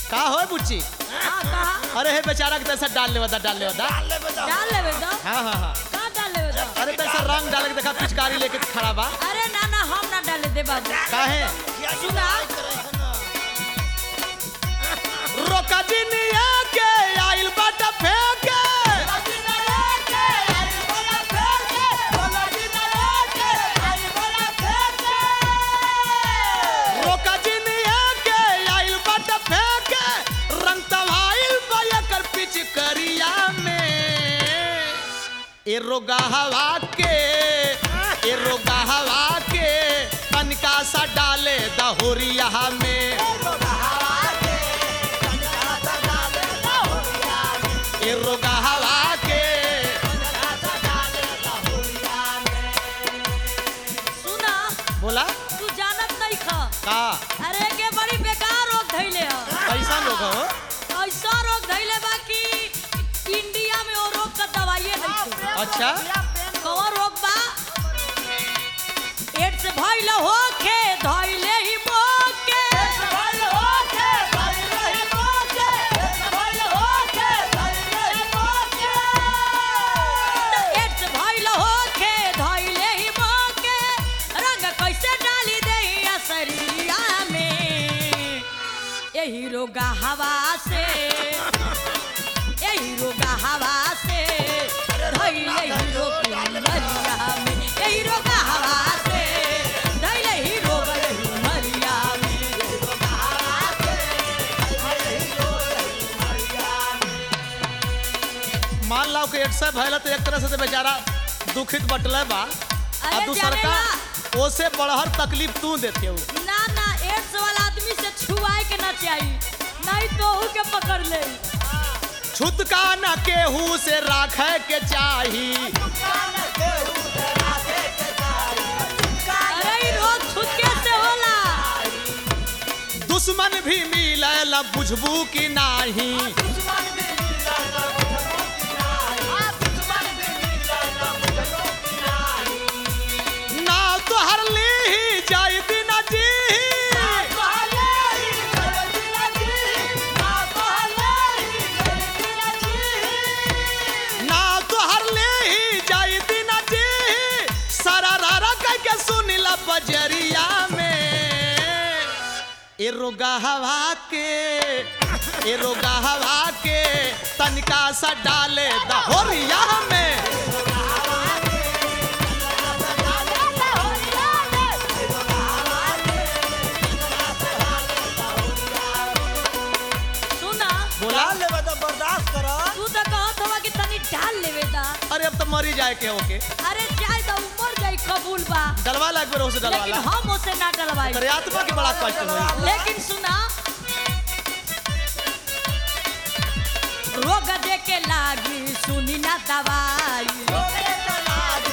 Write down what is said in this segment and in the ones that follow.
का हो बुच्ची हाँ कहा अरे हे बेचारा के तैसा डाल ले बता डाल ले बता डाल लेवे तो हाँ हाँ हाँ का डाल लेवे तो अरे तैसा रंग डाल के देखा पिचकारी लेके खड़ा बा अरे ना ना हम ना डाले दे बाबू काहे सुना रोका जिनिया के आइल बाट फेंके रोका जिनिया के आइल बाट फेंके रंग तवाइल बया कर पिचकरिया में ए रोगा हवा के ए रोगा हवा के तनिका सा डाले दहोरिया में ए रोगा हवा के सुना बोला तू जानत नहीं खा का अरे के बड़ी बेकार रोग धइले ह कैसा लोग हो ऐसा रोग धइले बा कि इंडिया में वो रोग का दवाई नहीं अच्छा कौन रोग बा एड्स भइल होखे धइले ही मोके एड्स भइल होखे धइले ही मोके रंग कैसे डाली देही शरीरिया में यही रोगा हवा से यही रोगा हवा से धइले ही रोग मरिया में यही रोगा हवा से धइले ही रोग मरिया में मान लो कि एक सौ भैल तो एक तरह से तो बेचारा दुखित बटले बा आ अरे दूसर का जानेला। ओसे बढ़हर तकलीफ तू देते हो ना ना एड्स वाला आदमी से छुआए के ना चाहिए नहीं तो ओहू के पकड़ ले छुतका न केहू से राखे के चाही अरे ई रोग छुटके से होला दुश्मन भी मिले बुझबू की नाही ना तो हर ली ही जाई दिन जी ना तो हर ली ही जाई दिन जी सारा रारा कह के सुनिला बजरिया में ए रोगा हवा के ए रोगा हवा के तनिका सा डाले दहोरिया में सुना बोला लेवे तो बर्दाश्त करो तू तो कहत हवा कि तनी डाल लेवे दा अरे अब तो मरी जाए के ओके अरे चाहे तो ऊपर जाई कबूल बा डलवा लग बेर से लेकिन डलवाला हम उसे ना डलवाई तेरे आत्मा के बड़ा कष्ट हुई लेकिन सुना रोग दे के लागी सुनी ना दवाई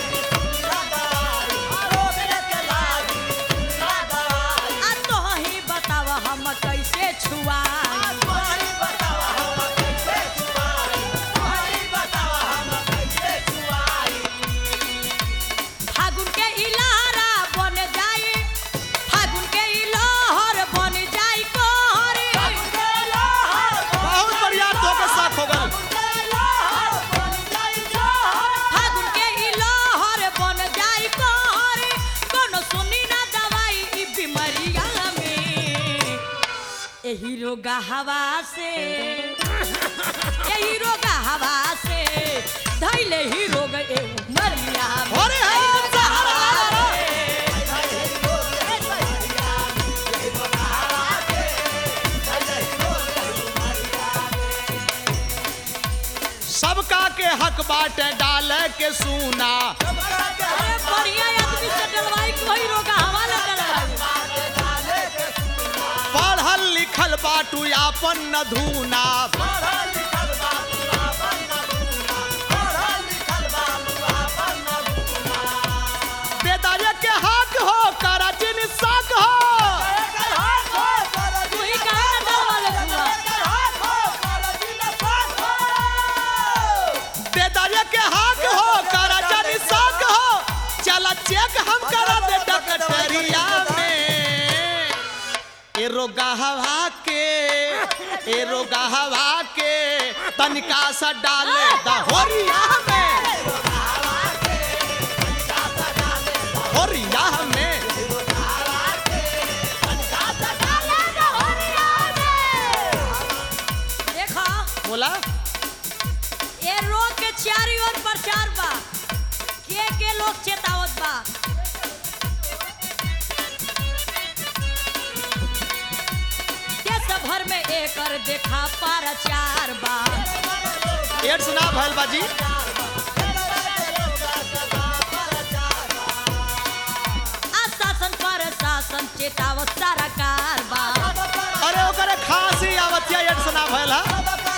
आ तो ही बताव हम कैसे छुआई फागुन के इलारा बन जाई फागुन के इलाहर बन जाई कोहरे बहुत बढ़िया तो के साथ हो गल फागुन के इलाहर बन जाई कोहरे कोनो सुनी ना दवाई ई बीमारिया में एही रोगा हवा से एही रोगा हवा से धैले ही रोग ए मरिया में। अरे हाँ, एही रोगा सहारा, हवा सहारा। से सबका के हक बाटे डाले के सूना अरे बढ़िया आदमी से डलवाई कोई रोगा हवाला डलवाई पढ़ल लिखल बाटू आपन न धूना बेदारे के हक हो करा जिन साक हो तू ही कहाँ ना डलवाले बुआ बेदारे के हक हो करा जिन साक हो चला चेक हम करा दे डकटरिया में ए रोगा हवा के ए रोगा हवा के तनिका सा डाले दहोरिया में होरिया में देखा बोला ये रोग के चारी ओर प्रचार बा के के लोग चेतावत बा देश भर में एकर देखा प्रचार बा एड्स ना भैल बाजी आशासन प्रशासन चेतावत सरकार बा अरे ओकरे खांसी आवतिया एड्स ना भैल हा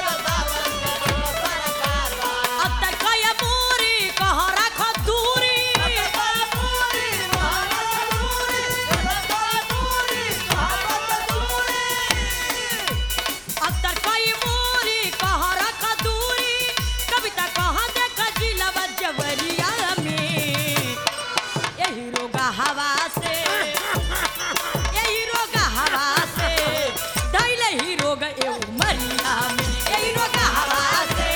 अब तक कय मूरी कह रख दूरी अब तक कई मूरी कह रख दूरी कविता कह देख जिलवा जवरिया में यही रोगा हवा से यही रोगा हवा से दैले ही रोग ए मरिया में यही रोगा हवा से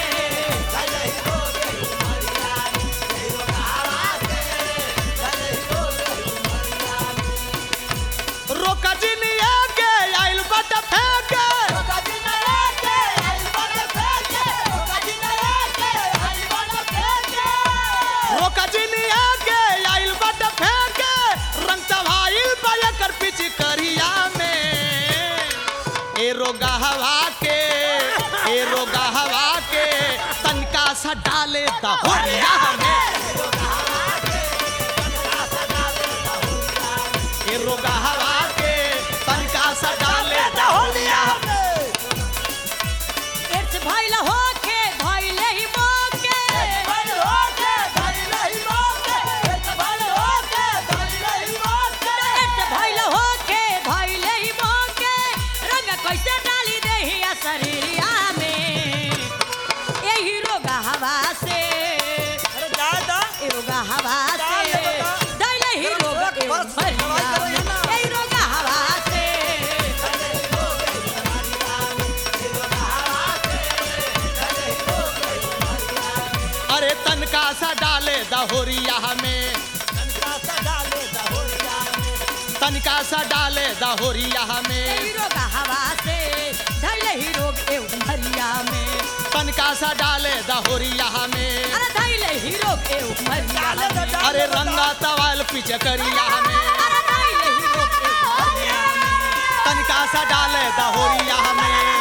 रोका जिनिया के आइल बट फेंके रोका जिनिया के आइल बट फेंके रंग चढ़ाइल बयकर पिछ करिया में ए रोगा हवा के ए रोगा हवा के तनका सा डाले दहोरिया में ए रोगा हवा के तनका सा डाले दहोरिया में एड्स भइल होके भइले ही मोके एड्स भइल होके भइले ही मोके रंग कैसे डाली देहिया शरीरिया में यही रोगा हवा से ए रोगा हवा से दैले ही रोग ए भरिया में यही रोगा हवा से अरे तनका सा डाले दहोरिया में तनका सा डाले दहोरिया में यही रोगा हवा से दैले ही रोग ए भरिया में तनका सा डाले दहोरिया में अरे दैले ही रोग ए भरिया में अरे रंगा तवाल पीछे करिया में अरे दैले ही रोग ए भरिया में तनका सा डाले दहोरिया में